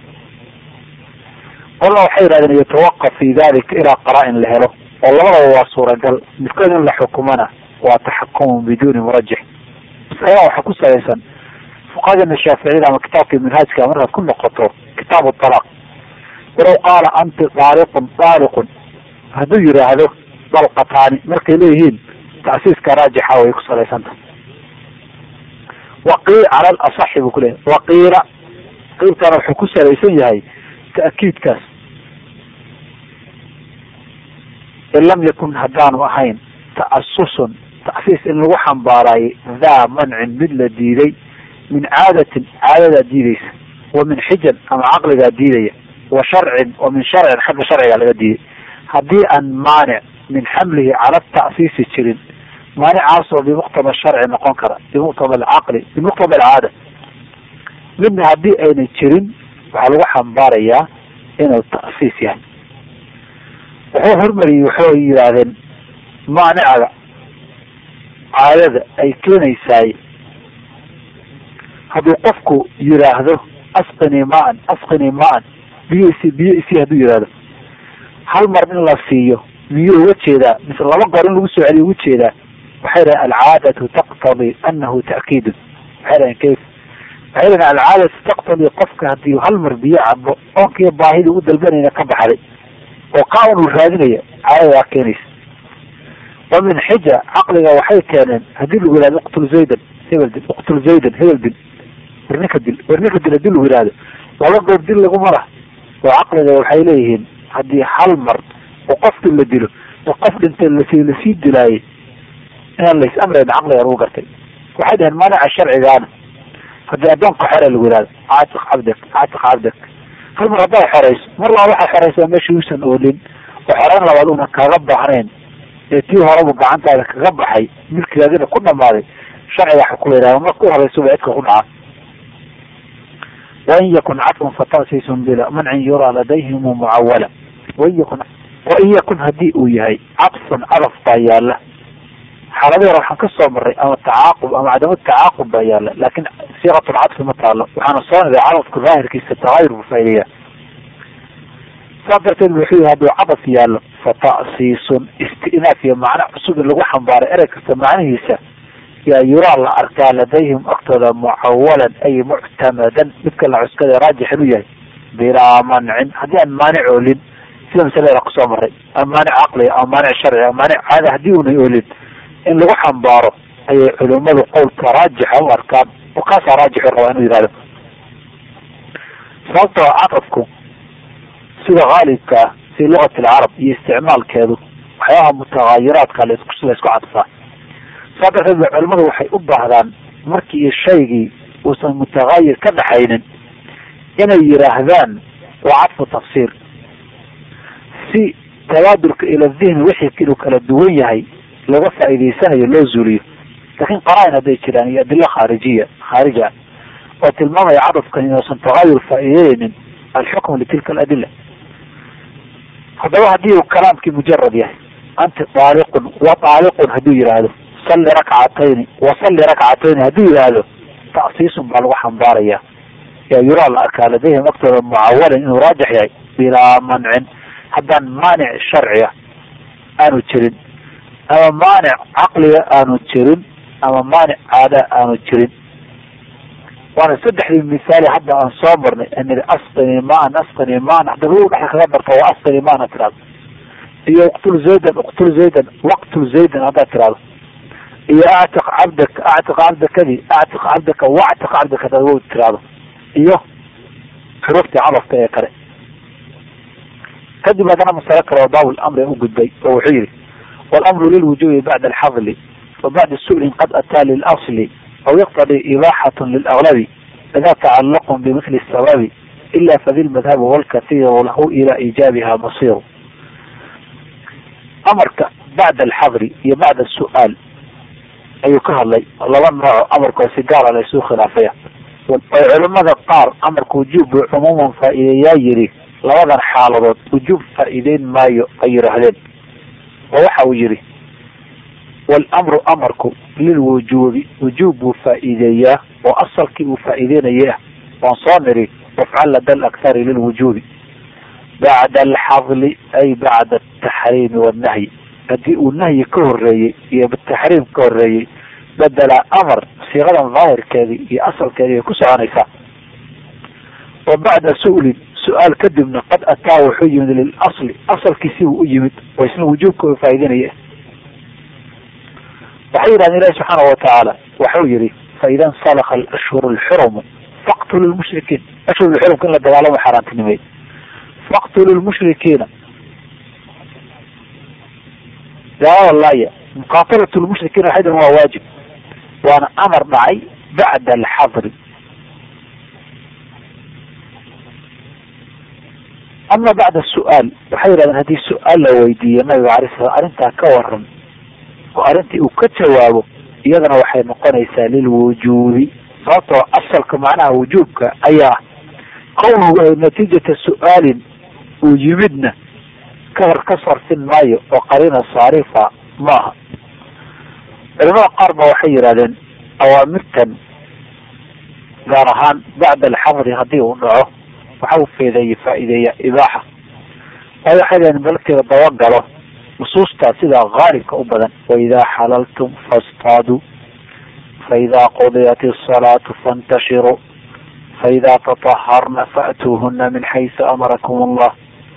qola waxay yihahdeen yatawaqaf fi dalika ilaa qaraa-in la helo oo labadaba waa suuragal midkood in la xukumana waa taxakumun biduuni murajix masalada waxaa ku salaysan fuqahadeena shaaficiyada ama kitaabkii minhaajka markaad ku noqoto kitaabu talaaq walow qaala anti daaliqun daaliqun hadduu yidhaahdo dalqataani markay leeyihiin tasiiska raajixa way ku salaysanta waqii cala alasaxi buu kuleyahay waqiila qiilkana wuxuu ku salaysan yahay ta'kiidkaas in lam yakun haddaanu ahayn ta'asusun ta'siis in lagu xambaaraayay daa mancin mid la diiday min caadatin caadadaa diideysa wa min xijan ama caqligaa diidaya wa sharcin wa min sharcin xagga sharcigaa laga diiday haddii aan maanic min xamlihi cala ta'siisi jirin maanicaasoo bimuqtaba sharci noqon kara bimuqtaba alcaqli bimuqtaba alcaada midna haddii ayna jirin waxaa lagu xambaarayaa inuu ta'siis yahay wuxuu hormariyey waxay yidhaahdeen maanicaga caadada ay keenaysaay hadduu qofku yidhaahdo asqinii maan asqinii maan biyo isi biyo isi hadduu yidhaahdo hal mar in la siiyo miyuu uga jeedaa mise laba goor in lagu soo celiyo uga jeedaa waxay dhahen alcaadatu taqtadii anahu ta'kiidun waxay dhahen kayf waxay dhahen alcaadatu taqtadii qofka haddii hal mar biyo cabo oonkiiyo baahidii u dalbanayna ka baxday oo kaa-un uu raadinaya caadadaa keenaysa wa min xija caqliga waxay keeneen haddii lagu yihahdo uqtul zaydan hebel dil uqtul zaydan hebel dil warninka dil warninka dil hadii lagu yihahdo laba goor dil laguma lah oo caqliga waxay leeyihiin haddii hal mar oo qofkii la dilo oo qof dhintay lasi lasii dilaayay inaan lays amrayn caqliga lagu gartay waxay dhaheen maanica sharcigaana haddii addoonka xore lagu yihahdo caatiq cabdak caatiq cabdak hal mar haddaad xoreyso mar laba waxaad xoreysaa meesha uusan oolin oo xoreyn labaad una kaga baahnayn ee tii horebu gacantaada kaga baxay milkigaadina ku dhamaaday sharciga waxa kula yihahda marka u horeysuba cidka ku dhaca wain yakun cadfun fatasiisun bila mancin yuraa ladayhim mucawala wain yakun wain yakun haddii uu yahay cadfun cadaf baa yaala xaaladii hore waxaan ka soo maray ama tacaaqub ama cadamu tacaaqub baa yaala laakin siiqatulcadfi ma taalo waxaana soo niday cadafka daahirkiisa tagaayur buu faa'ideeya saas darteed wuxuu yihi hadduu cadaf yaallo fa ta'siisun istinaaf iyo macno cusub in lagu xambaaray erey kasta macnihiisa yaa yuraa la arkaa ladayhim agtooda mucawalan ay muctamadan midka la cuskada raajixin u yahay bilaa mancin haddii aan maanic oolin sida masalada kusoo maray ama maanic caqliga ama maanic sharci ama maanic caada haddii una oolin in lagu xambaaro ayay culimadu qowlka raajixa u arkaan oo kaasaa raajixu rabaa inuu yihahdo sababtoo cadafku sida haalibka ah fi lugati alcarab iyo isticmaalkeedu waxyaabaha mutagaayiraadka laisku laisku cadfaa saa darteed ba culimadu waxay u baahdaan markii shaygii uusan mutagaayir ka dhaxaynin inay yidhaahdaan waa cadfu tafsiir si tabaadulka ila dihni wixii inuu kala duwan yahay laga faa'iidaysanayo loo zuuliyo laakiin qaraain hadday jiraan iyo adilo khaarijiya khaarija oo tilmaamaya cadafkan inuusan tagaayur faa'iideynin alxukmu litilka aladila haddaba haddii uu kalaamkii mujarad yahay anti daaliqun wa daaliqun hadduu yidhaahdo salli rakcatayni wa salli rakcatayni hadduu yidhaahdo ta'siisun baa lagu xambaaraya yaa yuraa la arkaa ladayhim agtooda mucawalan inuu raajix yahay bilaa mancin haddaan maanic sharciga aanu jirin ama maanic caqliga aanu jirin ama maanic caada aanu jirin waana saddexdii misaali hadda aan soo marnay anidi asqini maan asqini maan hadaba u dhexa kaga darto waa asqini maana tirahdo iyo uqtul zaydan uqtul zaydan waqtul zaydan haddaad tirahdo iyo actiq cabdaka actiq cabdakadi actiq cabdaka wactiq cabdaka hadaad wa tirahdo iyo xuruuftii cadafka ee kale kadib haddana masalo kale oo baabul amri u gudbay oo wuxuu yihi walamru lilwujubi bacda alxadli wa bacda su'lin qad ataa lilasli aw yaqtadi ibaaxat lilaglabi ida tacalaqu bimithli sababi ila fadi lmadhabi walkathiru lahu ila iijaabiha masiru amarka bacda alxadri iyo bacda su'aal ayuu ka hadlay laba nooco amarkoo si gaara la isu khilaafaya oo culimada qaar amarka wujuub buu cumuuman faa'iideeyaa yidhi labadan xaaladood wujuub faa'iideyn maayo ay yidhaahdeen oo waxa uu yidhi walamru amarku lilwujuubi wujuub buu faa'iideeyaa oo asalkii uu faa'iideynaya ah waan soo niri wafcal lada alakhari lilwujuubi bacda alxadli ay bacda ataxriimi wannahyi haddii uu nahyi ka horeeyey iyo taxriim ka horeeyey bedela amar siiqadan daahirkeedii iyo asalkeedii ay ku soconaysaa wa bacda su'lin su-aal kadibna qad ataa wuxuu yimid lilasli asalkiisi buu u yimid oo isna wujuubka faa'ideynaya waxay yidhahdeen ilahi subxaana watacaala waxau yihi faida insalaka alashhur alxurumu faqtulu lmushrikiin ashhur lxurumka in la dagaalamo xaaraantinimey faqtulu lmushrikiina gaalada laaya muqaatalatu lmushrikiina waxay dhahen waa waajib waana amar dhacay bacda alxadri ama bacda su-aal waxay yidhahdeen haddii su-aal la weydiiyo nabiga alay slam arrintaa ka waran oo arrintii uu ka jawaabo iyadana waxay noqonaysaa lilwujuubi sababtoo asalka macnaha wujuubka ayaa qowluhu natiijata su-aalin uu yimidna kahor ka sarfin maayo oo qariina saarifa maaha culimada qaar ba waxay yidhahdeen awaamirtan gaar ahaan bacda alxadri haddii uu dhaco waxa uu feedeeye faa'iideeya ibaaxa waayo waxay yidhahdeen balkeeda dabagalo nusuustaa sidaa haalibka u badan waidaa xalaltum fastaaduu faidaa qudiyat isalaatu faintashiruu faidaa tataharna fa'tuuhuna min xaysu amarakum allah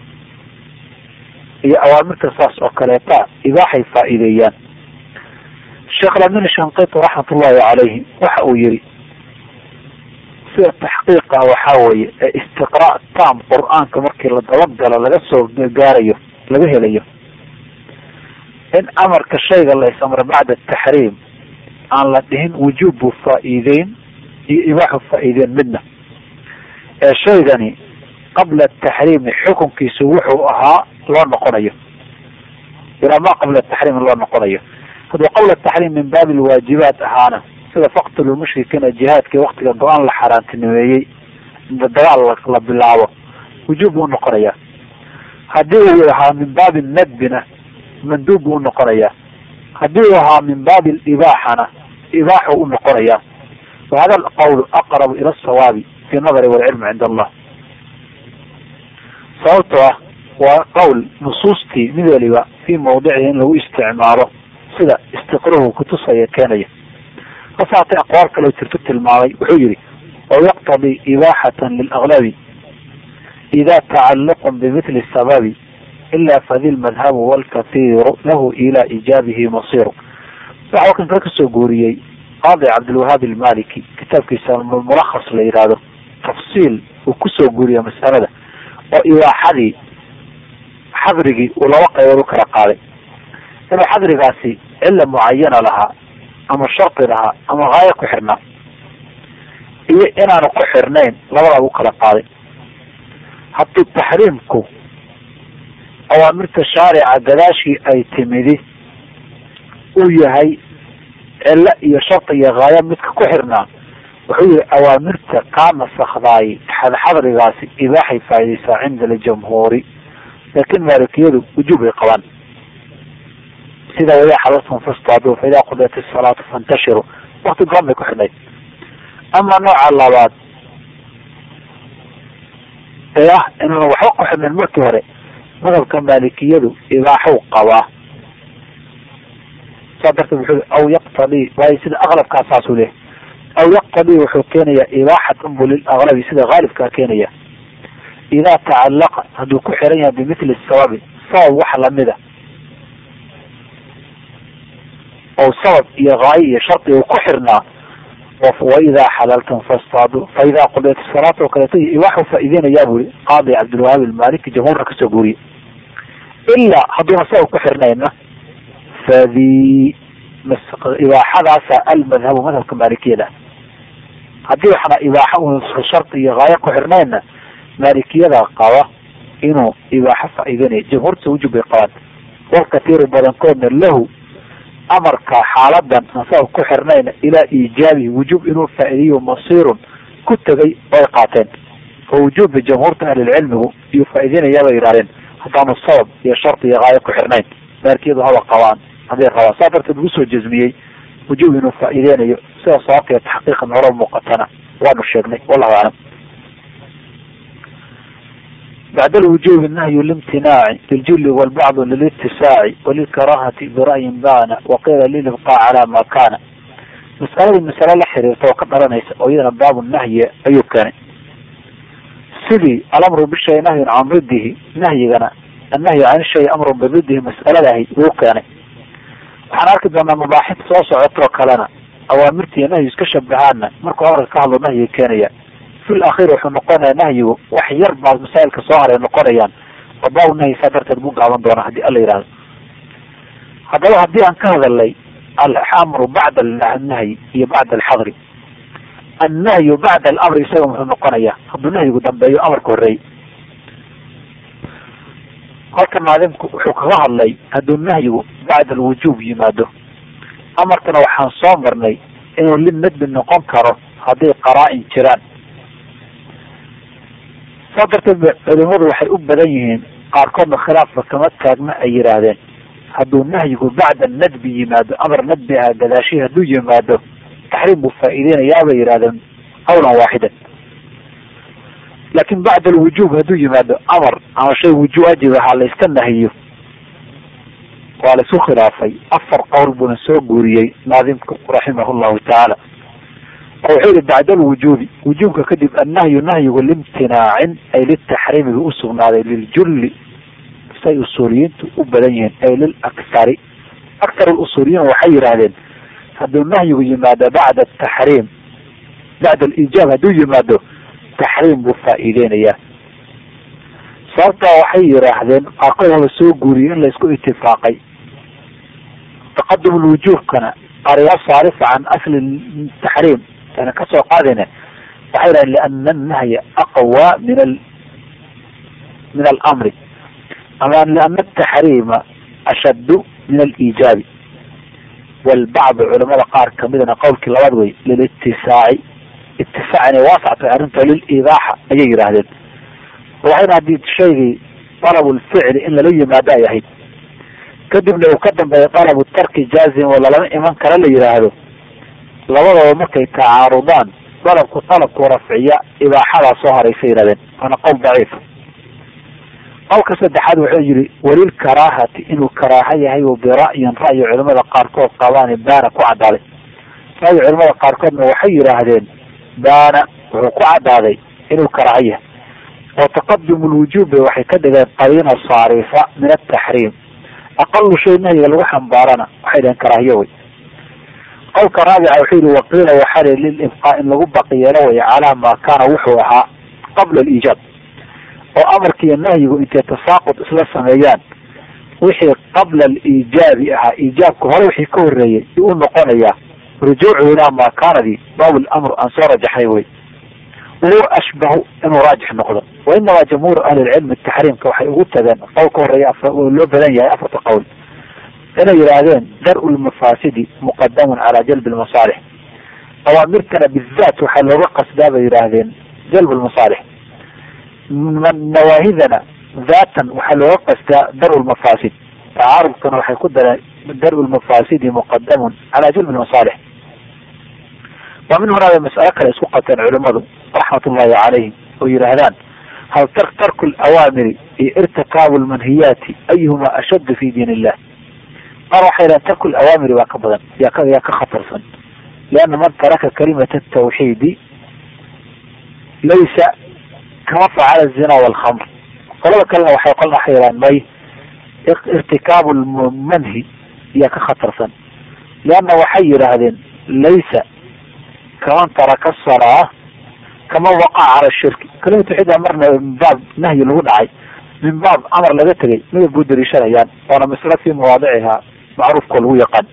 iyo awaamirta saas oo kaleeta ibaaxay faa'iideeyaan sheekh lamin shanqiti raxmat ullahi calayhi waxa uu yihi sida taxqiiqa waxaa weeye ee istiqraa tam qur-aanka markii la dabagalo laga soo gaarayo laga helayo in amarka shayga la is-amray bacda taxriim aan la dhihin wujuub buu faa'iideyn iyo ibaaxu faa'iideyn midna ee shaygani qabla taxriimi xukunkiisu wuxuu ahaa loo noqonayo ilaa ma qabla taxriimi loo noqonayo hadduu qabla taxriim min baabi lwaajibaat ahaana sida faqtulu mushrikiina jihaadkii waktiga go-aan la xaaraantinimeeyey dagaal la bilaabo wujuub buu unoqonayaa haddii uu ahaa min baabi nadbina manduub buu unoqonayaa haddii uu ahaa min baabi libaaxana ibaaxu unoqonayaa wahada alqawlu aqrabu ila asawaabi fi nadari walcilmi cinda allah sababtoo ah waa qowl nusuustii mid waliba fii mawdicihi in lagu isticmaalo sida istiqruhu kutusaya keenaya hasaatee aqwaal kaloo jirto tilmaamay wuxuu yihi oo yaqtadii ibaaxatan lilaglabi ida tacalluqun bimithli sababi ila fadi lmadhabu walkathiiru lahu ila ijaabihi masiru waxa kan kale kasoo guuriyey qaadi cabdilwahaab almaliki kitaabkiisa mulakhas la yihahdo tafsiil uu kusoo guuriya masalada oo ibaaxadii xadrigii uu laba qaybood u kala qaaday inuu xadrigaasi cilla mucayana lahaa ama shardi lahaa ama haayo ku xirnaa iyo inaanu ku xirnayn labadaaba u kala qaaday haddii taxriimku awaamirta shaarica gadaashii ay timidi uu yahay cilo iyo shardi iyo haayo midka ku xirnaa wuxuu yihi awaamirta kaa nasakdaay xadxadrigaasi ibaaxay faa'idaysaa cinda aljamhuuri laakin maalikiyadu wujuub ay qabaan sida waya xadatum fastaadu fa idaa qudiyat isalaatu fantashiru wakti goon bay ku xidhnayd ama nooca labaad ee ah inaan waxba ku xidhnayn markii hore madhabka maalikiyadu ibaaxuu qabaa saa darteed wuxuu aw yaqtadii waayo sida aqlabkaa saasuu leehay aw yaqtadii wuxuu keenayaa ibaaxatan bu lilaglabi sida haalibkaa keenaya idaa tacallaqa hadduu ku xiran yahay bimithli sababi sabab wax lamida oo sabab iyo haayo iyo shardi uu ku xirnaa waidaa xalaltum fastaadu fa idaa qudiyat salaata oo kaleeto ibaaxu faa'iideynayaa buri qaadi cabdilwahaab almaliki jamhuurna kasoo guuriye ilaa hadduuna sabab ku xirnayna fadi ibaaxadaasa almadhabu madhabka maalikiyada haddii waxna ibaaxa un shardi iyo haayo ku xirnaynna maalikiyada qaba inuu ibaaxo faa'iideynaya jamhuurta wujub bay qabaan walkatiiru badankoodna lahu amarka xaaladan aan sabab ku xirnayna ilaa iijaabihi wujuub inuu faa'iideeyo masiirun ku tegay oo ay qaateen fa wujuuba jamhuurta ahlilcilmigu iyuu faa'iideynayaa bay yidhahdeen haddaanu sabab iyo shardi iyo haayo ku xirnayn maalikiyadu haba qabaan hadday rabaan saa darteed lagu soo jazmiyey wujuub inuu faa'iideynayo sida sababta taxqiiqa noola muuqatana waanu sheegnay wallahu aclam bacd alwujubi nahyu limtinaaci liljuli walbacd lilitisaaci walilkarahati bira'yin baana waqiila lilibqaa calaa ma kana masaladii masale la xiriirta oo ka dhalanaysa oo iyadana baabu nahyi ayuu keenay sidii alamru bishay nahyun can riddihi nahyigana annahyu can shay amrun biriddihi mas'aladahi uu keenay waxaan arki doonaa mabaaxid soo socotoo kalena awaamirtiiyo nahyu iska shabahaana markuu amarka ka hadlo nahyiga keenaya fi lakhir wuxuu noqonaya nahyigu wax yar baa masaa'ilka soo haray noqonayaan oo baabu nahyi saa darteed buu gaaban doonaa hadii alla yihahdo haddaba haddii aan ka hadalnay alamru bacda annahyi iyo bacda alxadri annahyu bacda alamri isaga muxuu noqonayaa hadduu nahyigu dambeeyo amarka horeey halka naadimku wuxuu kaga hadlay hadduu nahyigu bacda alwujuub yimaado amarkana waxaan soo marnay inuu linadbi noqon karo hadday qaraa-in jiraan saa darteed ba culimadu waxay u badan yihiin qaarkoodna khilaafka kama taagma ay yidhaahdeen hadduu nahyigu bacda nadbi yimaado amar nadbi ah gadaashii hadduu yimaado taxriim buu faa'iideynayaa bay yidhahdeen qawlan waaxidan laakin bacda alwujuub hadduu yimaado amar ama shay wujuub ajib ahaa la iska nahiyo waa la isku khilaafay afar qowl buuna soo guuriyey naadimku raximah llahu tacaala oo wuxuu yihi bacda alwujuubi wujuubka kadib annahyu nahyigu limtinaacin ay litaxriimi buu usugnaaday liljulli say usuuliyiintu u badan yihiin ay lilakhari aktar usuuliyiin waxay yidhaahdeen hadduu nahyigu yimaado bacda ataxriim bacda aliijaab hadduu yimaado taxriim buu faa'iideynayaa sababtaa waxay yidhaahdeen qaarkood haba soo guuriyey in la isku itifaaqay taqadum lwujuubkana ariya saarifa can asli taxriim ana kasoo qaadayna waxay yidhahdeen liana annahya aqwa min al min alamri ama liana ataxriima ashaddu min aliijaabi walbacdu culamada qaar kamidana qowlkii labaad wey lilitisaaci itifaac inay waasac tahay arrinta lilibaaxa ayay yidhaahdeen waxayna haddii shaygii dalabulficli in lala yimaado ay ahayd kadibna uu ka dambeeya dalabu tarki jaazim oo lalama iman kara la yidhaahdo labadaba markay tacaarudaan dalabku dalabku rafciya ibaaxadaa soo horeysay yidhahdeen waana qowl daciif qowlka saddexaad wuxuu yihi walil karaahati inuu karaaha yahay o bira'yin ra'yi culimada qaarkood qabaan baana ku cadaaday ra'yi culimada qaarkoodna waxay yidhaahdeen baana wuxuu ku cadaaday inuu karaaha yahay oo taqadum lwujuub bay waxay ka dhigeen qadiina saarifa min ataxriim aqalu shay nahyiga lagu xambaarana waxay dhaheen karaahiyo wey qowlka raabica wuxuu yihi waqiila waxaa li lilibqaa in lagu baqi yeelo way calaa maa kaana wuxuu ahaa qabla aliijaab oo amarkiiyo nahyigu intay tasaaqud isla sameeyaan wixii qabla aliijaabi ahaa iijaabka hore wixii ka horreeyey u noqonayaa rujuucu ilaa maa kaanadii baab lamr aan soo rajaxnay wey wahuwa ashbahu inuu raajix noqdo wa inamaa jamhuuru ahli lcilmi taxriimka waxay ugu tageen qowl ka horeeya oo loo badan yahay afarta qowl inay yidhaahdeen dar-u lmafaasidi muqadamun calaa jalbi lmasaalix awaamirtana bizaat waxaa looga qasdaa bay yidhaahdeen jalb lmasaalix nawaahidana daatan waxaa looga qasdaa dar lmafaasid tacaarudkana waxay ku dareen dar-u lmafaasidi muqadamun calaa jalbi lmasaalix wa min hunaa bay mas'alo kale isku qateen culimadu raxmat ullahi calayhim oo yidhaahdaan hal tarku lawaamiri iyo irtikaabu lmanhiyaati ayuhuma ashaddu fi diin illah qaar waxay dhahen tarku lawaamiri baa ka badan yaa ka yaa ka khatarsan lianna man taraka kalimata tawxiidi laysa kama facala zina walkhamr qolada kalena waxay qolna waxay yidhahan may irtikaabu lmanhi yaa ka khatarsan lianna waxay yidhaahdeen laysa kaman taraka salaa kama waqaca cala shirki kalimatu tawxiid marna min baab nahyi lagu dhacay min baab amar laga tegay midab buu dariishanayaan waana maslo fii mawaadicihaa macruufkoo lagu yaqaan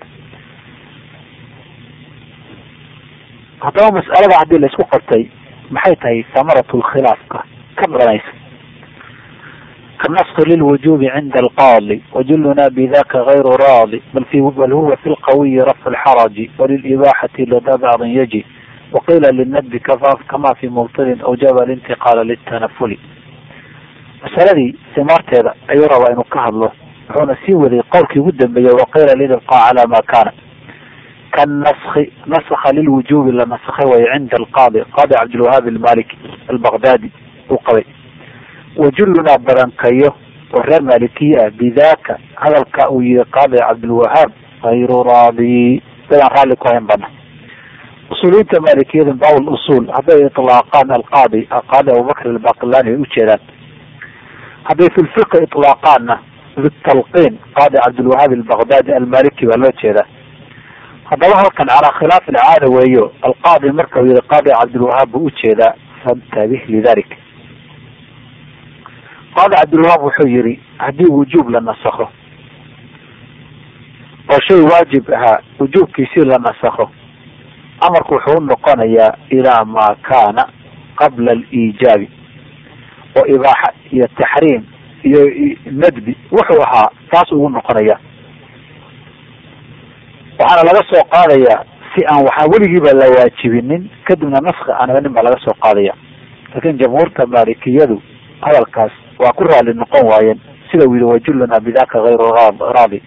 haddaba mas'alada haddii la isku qabtay maxay tahay samaratu lkhilaafka ka dhalanaysa kanaski lilwujubi cinda alqaadi wajuluna bidaka gayru raadi bal fi bal huwa fi lqawiyi rafcu lxaraji walilibaaxati lada bacdin yaji waqila linadbi kama fi mubtilin awjaba alintiqaala litanafuli masaladii simaarteeda ayuu rabaa inuu ka hadlo wuxuuna sii waday qowlkii ugu dambeeyey waqiila lilibqaa calaa ma kana kanaski naskha lilwujubi la naskhay way cinda alqaadi qaadi cabdilwahaab almaliki albaqdaadi uu qabay wajulunaa badankayo oo reer malikiya ah bidaka hadalka uu yihi qaadi cabdilwahaab hayru raadi dadaan raalli ku hayn bana usuuliyiinta maalikiyada bawl usuul hadday ilaaqaan alqaadi qaadi abubakr albaqilani ay ujeedaan hadday fi lfiqi ilaaqaanna bitalqiin qaadi cabdilwahaab albaqdaadi almaliki baa loo jeedaa haddaba halkan calaa khilaaf alcaada weeyo alqaadi marka uu yihi qaadi cabdilwahaab buu ujeedaa fantabih lidalik qaadi cabdilwahaab wuxuu yihi haddii wujuub la nasakho oo shay waajib ahaa wujuubkiisii la nasakho amarku wuxuu u noqonayaa ilaa maa kaana qabla aliijaabi oo ibaaxa iyo taxriim iyo nadbi wuxuu ahaa taas ugu noqonaya waxaana laga soo qaadayaa si aan waxaa weligiiba la waajibinin kadibna naski aan iganin baa laga soo qaadaya laakiin jamhuurta maalikiyadu hadalkaas waa ku raali noqon waayeen sida uu yihi wajuluna bidaka hayru raadi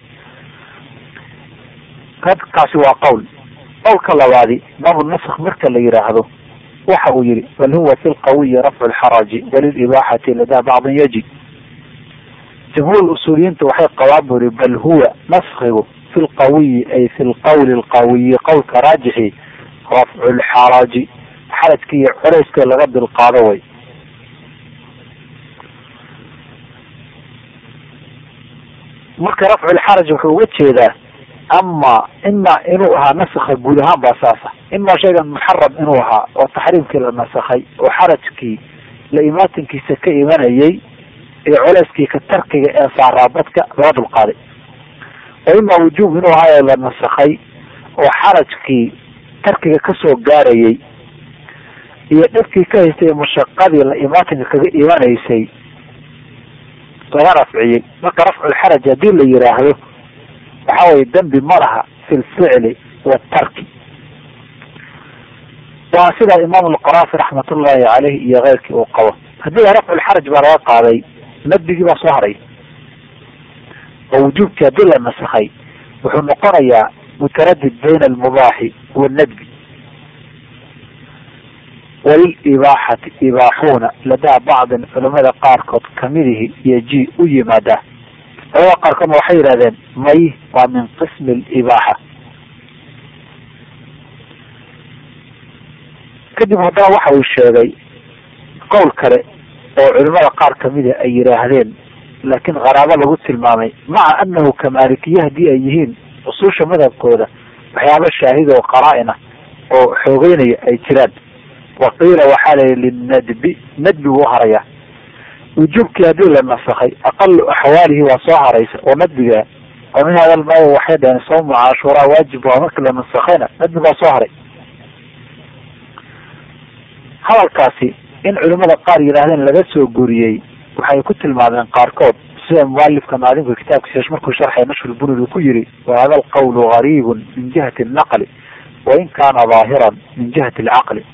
kaasi waa qowl qowlka labaadi baabu nask marka la yidhaahdo waxa uu yihi bal huwa fi lqawiyi rafcu lxaraji walilibaaxati ladaa bacdin yaji jamhuur usuuliyiinta waxay qabaan bu yihi bal huwa naskigu fi lqawiyi ay fi lqawli lqawiyi qowlka raajixi rafcu lxaraji xarajka iyo culeyska laga dulqaado way marka rafcu lxaraj wuxuu uga jeedaa ama ima inuu ahaa naskha guud ahaan baa saasa ima shaygan muxaram inuu ahaa oo taxriimkii la nasakhay oo xarajkii la imaatinkiisa ka imanayay ee culeyskii ka tarkiga ee saaraabadka laga dulqaaday oo ima wujuub inuu ahaa ee la nasakhay oo xarajkii tarkiga kasoo gaarayay iyo dhibkii ka haystay mashaqadii la imaatinka kaga imanaysay laga rafciyey marka rafculxaraj haddii la yiraahdo waxa weye dembi ma laha fi lficli waatarki waa sida imaam alqaraafi raxmatullaahi caleyh iyo keyrkii uu qabo haddii rafculxaraj baa laga qaaday nadbigii baa soo haray oo wujuubkii haddii la nasakhay wuxuu noqonayaa mutaradid bayna almubaaxi wannadbi walibaaxati ibaaxuuna ladaa bacdin culamada qaarkood kamidihi iyo ji u yimaadaa culamada qaarkoodna waxay yidhahdeen may waa min qismi alibaaxa kadib haddana waxa uu sheegay qowl kale oo culimada qaar kamida ay yidhaahdeen laakiin qaraabo lagu tilmaamay maca anahu kamaalikiye haddii ay yihiin usuusha madhabkooda waxyaaba shaahid oo qaraa-ina oo xoogeynaya ay jiraan waqiila waxaa layihi linadbi nadbi wuu harayaa wujuubkii haddii la nasakhay aqalu axwaalihi waa soo haraysa oo nadbiga oo min hada lmaayo waxay dhaheen sawmu cashuuraa waajib waa markii la nasakhayna nadbi baa soo haray hadalkaasi in culimada qaar yidhaahdeen laga soo guriyey waxay ku tilmaameen qaarkood sida mualifka naadimka kitaabkiisa markuu sharxay nashru bunid uu ku yiri wahada alqawlu gariibun min jihati alnaqli wain kaana daahiran min jihati alcaqli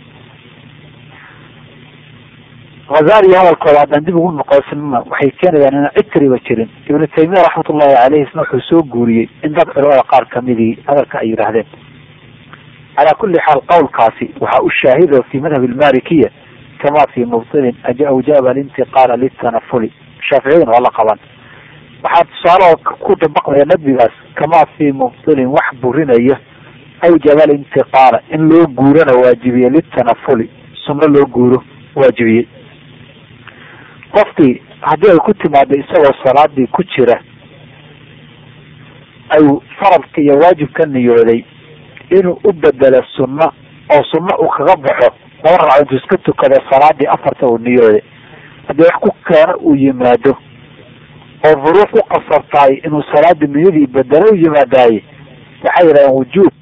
hazali hadalkooda haddaan dib ugu noqoysnana waxay keenayaan inaan cid kaliba jirin ibnu taymiya raxmatullahi caleyh isna wuxuu soo guuriyey in dad culamada qaar kamidii hadalka ay yidhaahdeen calaa kuli xaal qowlkaasi waxaa u shaahido fi madhab almalikiya kama fi mubtilin awjaaba alintiqaala litanafuli shaaficiyaduna waa la qaban waxaa tusaale ku dabaqmaya nadbigaas kama fi mubtilin wax burinaya awjaba alintiqaala in loo guurana waajibiye litanafuli sunno loo guuro waajibiyey qofkii haddii ay ku timaado isagoo salaadii ku jira ay faradka iyo waajib ka niyooday inuu u bedelo sunno oo sunno uu kaga baxo laba ragco intuu iska tukado salaadii afarta uu niyooday haddii wax ku keeno uu yimaado oo duruuf u qasabtaay inuu salaadii niyadii bedelo u yimaadaaye waxay yidhahdeen wujuub